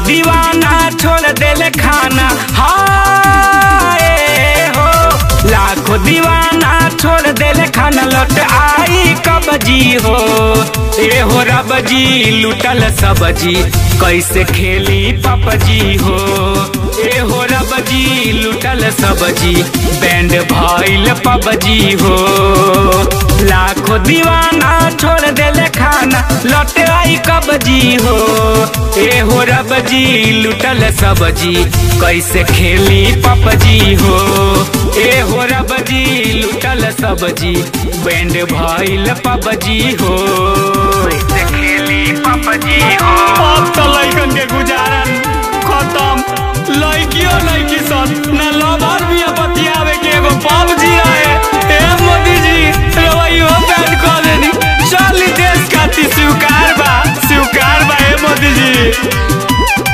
दीवाना छोड़ देले खाना हाय हो लाखों दीवाना छोड़ देले खाना लौट आई कब जी हो ए हो रब जी लुटल सब्जी कैसे खेली पपजी हो ए हो रब जी लुटल सब्जी बैंड भइल पबजी हो लाखों दीवाना छोड़ देले खाना लौट आई कबजी हो ए हो रब जी लुटल सब्जी कैसे खेली पपजी हो ए हो रब जी लुटल सब्जी बैंड भइल पबजी हो कैसे खेली पपजी हो अब तो लइकन के गुजारन खत्म लइकियो लइकी सन न लवर भी बतियावे के एगो पबजी रहे ए मोदी जी रवैयो बैन कर देनी चली देश खातिर स्वीकार बा स्वीकार बा ए मोदी जी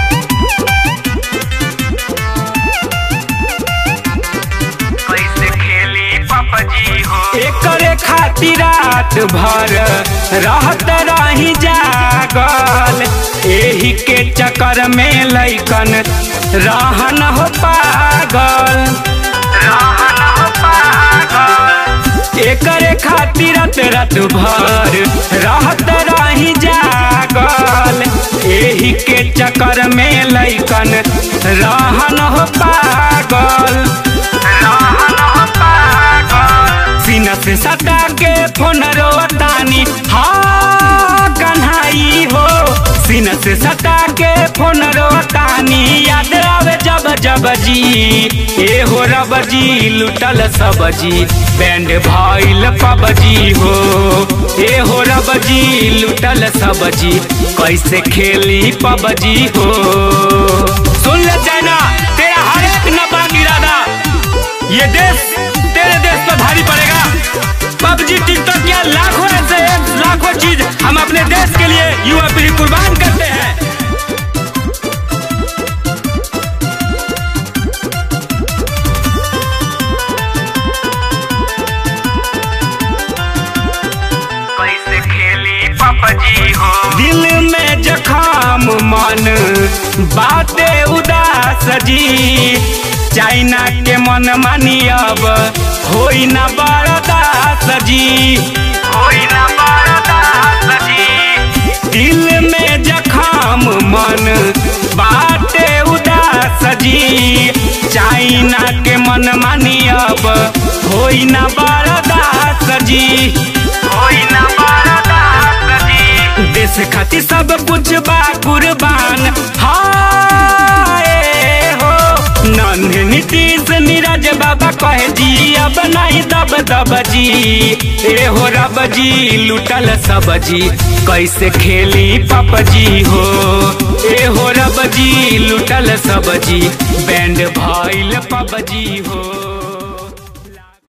कैसे खेली पपजी हो एकरे खातिर रात भर रहत रही जागल एही के चक्कर में लइकन रहन हो पागल रहन हो पागल एकरे खातिर रात रात भर रहत रही जागल एही के चक्कर में लइकन रहन हो पागल रहन हो पागल सीना से सटा के फोन रोतानी हाँ कन्हाई हो सीना से सटा के फोन रोतानी याद आवे जब जब जी ए हो रब जी लुटल सब्जी बैंड भइल पबजी हो ए हो रब जी लुटल सब्जी कैसे खेली पबजी हो सुन ले चाइना तेरा हर एक नपाक इरादा ये देश तेरे देश पर भारी पड़ेगा पबजी टिकटॉक या लाखों ऐसे apps, लाखों चीज हम अपने देश के लिए युवा पीढ़ी कुर्बान करते हैं कैसे खेली पपजी हो दिल में जखाम मन बाते उदास जी चाइना के मन मानी अब होई ना बरदास जी होई ना बरदास जी दिल में जखाम मन बाटे उदास जी चाइना के मन मानी अब होई ना बरदास जी होई ना बरदास जी देश खातिर सब कुछ बा कुर्बान हाय हो नन्हे नीतीश नीरज बाबा कहे जी अब नहीं दब दब जी ए हो रब जी लुटल सब्जी कैसे खेली पपजी हो ए हो रब जी लुटल सब्जी बैंड भइल पबजी हो